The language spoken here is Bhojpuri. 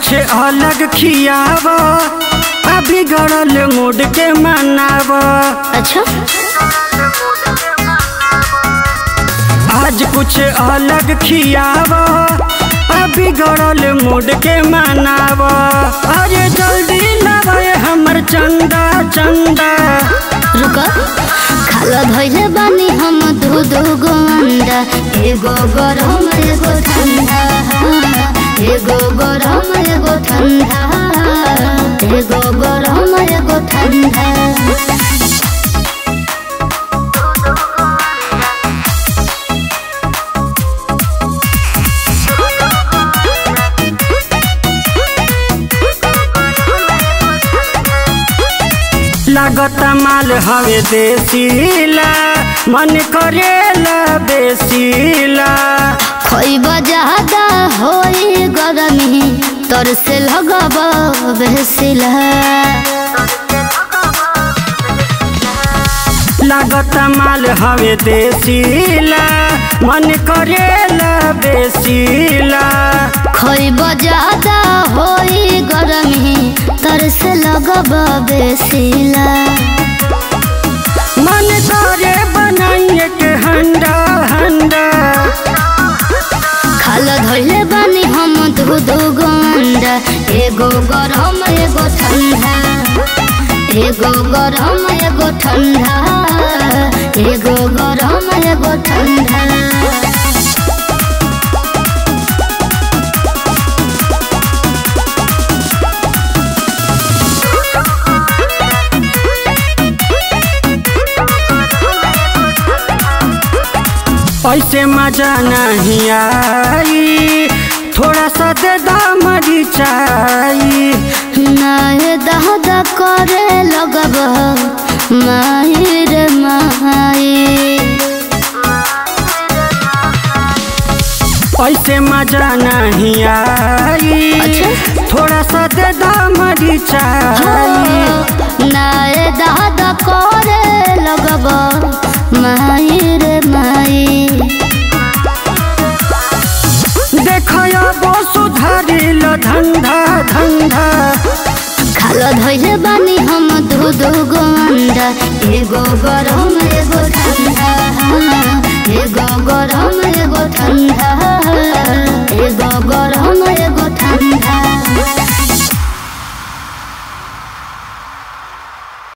कुछ अलग खियाव अभी गड़ल मूड के मनाव अच्छा आज कुछ अलग खियाव अभी गड़ल मूड के मनाव अरे जल्दी लावे हमर चंदा चंदा रुक खाला धैले बानी हम दू दू गो अंडा एगो गरम एगो ठंडा एगो गरम एगो ठंडा एगो गरम एगो ठंडा लागत माल हवे देसीला मन करेला बेसीला खोइब ज्यादा होई गरमी तर से लगब बेसिला लागत माल हवे देसीला मन करेला बेसीला खोइब ज्यादा होई गरमी तर से लगब बेसिला मन करे बनाइए के हंडा हंडा खाल धैले बानी हम दू दू गो अंडा एगो गरम एगो ठंडा एगो गरम एगो ठंडा एगो गरम एगो ठंडा ऐसे मजा नहीं आई थोड़ा सा दे दामरी चाई नाहे दहदा करे लगब माही रे माही ऐसे मजा नहीं आई अच्छा। थोड़ा सा दे दामरी चाई नाहे दहदा करे लगब माही रे माही देखयो बो सुधारिल धंधा धंधा खाल धैले बानी हम दू दू गो अंडा एगो गरम एगो ठंडा एगो गरम एगो ठंडा